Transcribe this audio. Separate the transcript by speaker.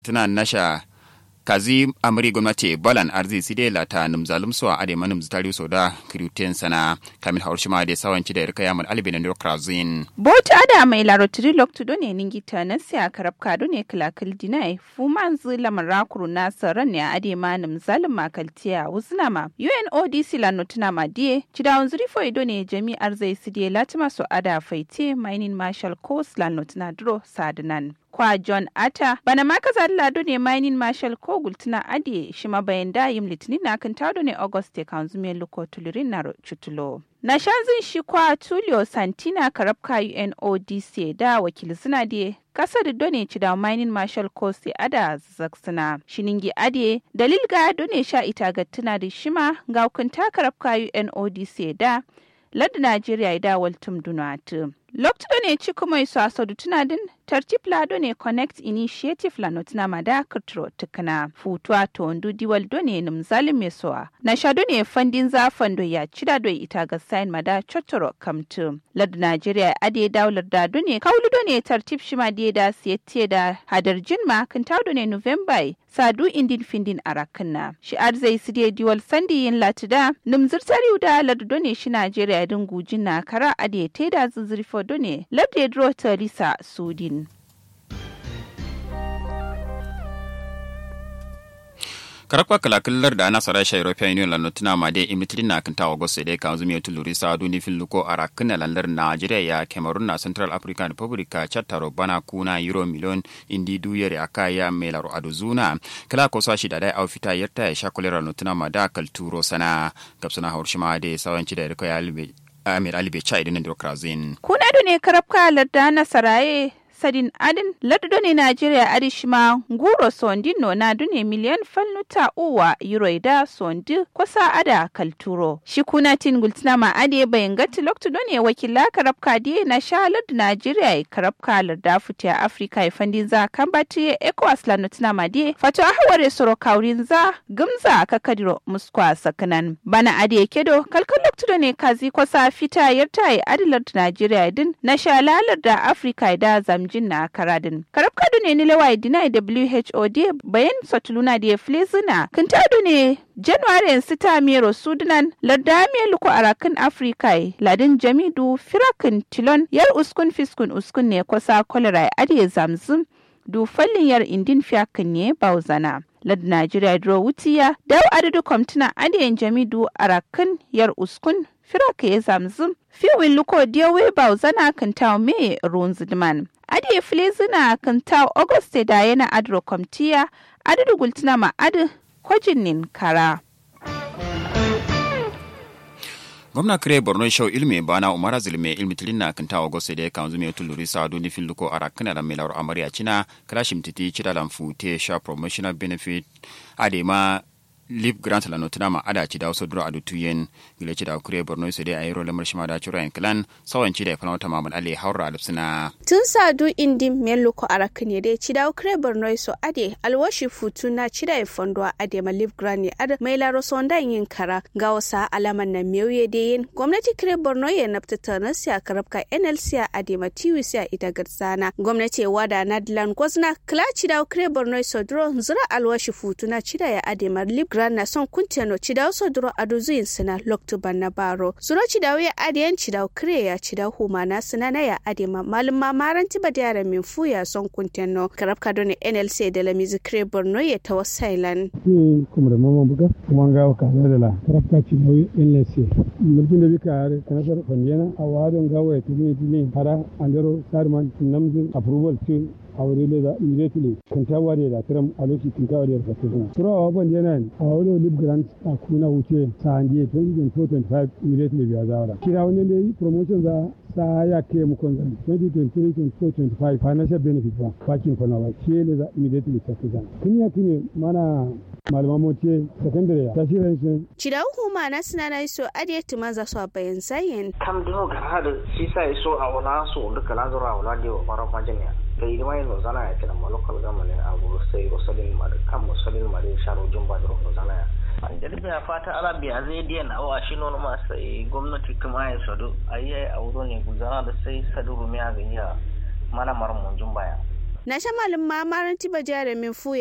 Speaker 1: tana nasha kazi amri gwamnati balan arzi side lata numzalum so ade manum zitari so da kriuten sana kamil haushima de sawanci da irka yamal albina ne krazin
Speaker 2: bota ada mai larotiri loktu done ningi tanan sai akarab kado ne kilakil dinai fuman zila marakuru na saran ne ade manum zalim makaltiya wuznama UNODC la notuna ma die chidawun zuri fo ido ne jami'ar zai sidie latima so ada faite mining marshal coast la notuna dro sadnan kwa John Atta bana ma kaza lado ne mining marshal ko gultuna ade shi ma bayan da yim litinin na kan tado ne Auguste kan zume luko tulirin na chutulo. Na shanzin shi kwa Tulio Santina karabka UNODC da wakil suna de kasar done ci da mining marshal coast ada zaksuna shiningi ade dalil ga done sha ita ga tuna da shima ga hukunta karabka UNODC da ladda Najeriya da waltum dunatu. Lokto ne ci kuma iso asadu tuna din tartib lado ne connect initiative la notina mada kutro tukana futuwa to ndu diwal do ne num zalim mesoa na shado ne fandin za fando ya cida do ita ga sign mada chotoro kamtu ladu Najeriya ade daular da do ne kaulu do ne tartib shima de da siyete da hadar jinma kan do ne November sadu indin findin arakanna shi arzai sidiye diwal sandi yin latida num zirtari da ladu do ne shi Najeriya din gujin na kara ade teda zuzurfo do ne labde dro Lisa Sudin.
Speaker 1: karakwa kalakillar da ana sarai sha european union lano tuna ma de imitri na kanta wa gosse de kan zumi tuluri sa duni filluko ara kana landar nigeria ya cameroon na central african republic chattaro bana kuna euro million indi duyere aka ya melaro aduzuna kala ko sa shi da dai aufita yarta ya shakulera no tuna ma da kalturo sana gabsana haushima de sawanci da riko ya albe amir alibe cha idan demokrazin
Speaker 2: kuna ne karabka larda na saraye sadin adin lardo ne Najeriya adishima nguro sondi no na dune miliyan falnuta uwa euro da sondi kusa ada kalturo shi kuna tin gultina ma ade bayan gati loktu done wakila karabka die na shalar Najeriya karabka larda futiya Afrika ya fandin za kan bati ECOWAS la notina ma die fato ahware soro kaurin za gumza kakadiro muskwa sakanan bana ade kedo kalkal loktu done kazi kusa fita yarta adilar Najeriya din na shalalar da Afrika da zamji jin na karadin. Karab kado ne ni lawai dina WHO de bayan satuluna da flezina. Kintado ne January sita mero Sudanan larda me luko arakin Afrika ladin jamidu firakin tilon yar uskun fiskun uskun ne kwasa kolera adiye zamzum du fallin yar indin fiyakin ne bauzana. lad Najeriya dro wutiya daw adadu kwamtuna adiyan jamidu arakin yar uskun firaka ya zamzum fiwin luko diyawe bauzana kan taw me runzidman ade filizina kan taw auguste da yana adro kwamtiya adadu gultuna ma adu kwajinin kara
Speaker 1: gwamna kire borno show ilmi bana umara zilme ilmi tilinna kan tawa gose de kan zume tuluri sa duni filluko ara kana da melawar amariya cina kalashim titi cida lamfu te sha promotional benefit adema lip grant la notina ma ada ci da wasu duro adu tuyen gile ci da kure borno su dai ayro lamar shima da cura en clan sawan ci da fana wata mamul ali haura alipsina
Speaker 3: tun sadu indi melu ko arakne dai ci da kure borno so ade alwashi futu na ci da fondo ade ma lip grant ne ada mai laro sonda yin kara ga wasa alaman na mewye de yin gwamnati kure borno ya nafta tana siya karabka nlc a ade ma tiwi siya ita garsana gwamnati wada nadlan gwazna kla ci da kure borno so duro zura alwashi futu na ci da ya ade ma lip grant na son kuntiyano cidau so duro adu zuyin sina loktu banna baro zuro cidau ya adiyan cidau kire ya cidau huma na sina na ya ade ma malum ma maranti ba da yaran min fu ya son kuntiyano karab ka doni nlc da la mizi kire borno ya tawa sailan
Speaker 4: ni kuma da mama buga kuma ga ka da la karab ka cidau nlc mulkin da bika are kanasar fandiyana a wadon gawa ya tuni tuni hara andero sarman namzin approval to aure le da immediately kan ta ware da tiram a lokaci kan ta ware da fatima turawa ban yana a wani lib grant a kuna wuce sa handi 2025 immediately biya zawara kira wani ne promotion za sa ya ke mu kon zan 2023-2025 financial benefit ba bakin kwana ba ke le za immediately ta kuza kun ya kine mana malaman motiye secondary ta shi ran
Speaker 3: Cida huma na sina na iso adiye tuma za su a bayan zayin.
Speaker 5: kam dino gara da shi sa iso a wala so duka na zura wala da wa fara majamiya da yi mai no zana ya kira ma local government a guru sai rosalin ma da kan musalin ma da sharo jumba da no zana ya an jirgin ya fata arabiya zai diyan awa shi nono ma sai gwamnati kuma ya sadu a yi a wuro ne guzana da sai sadu rumiya ga iya mana mar mun jumba ya
Speaker 3: na shamalin ma maranti ba jare min fu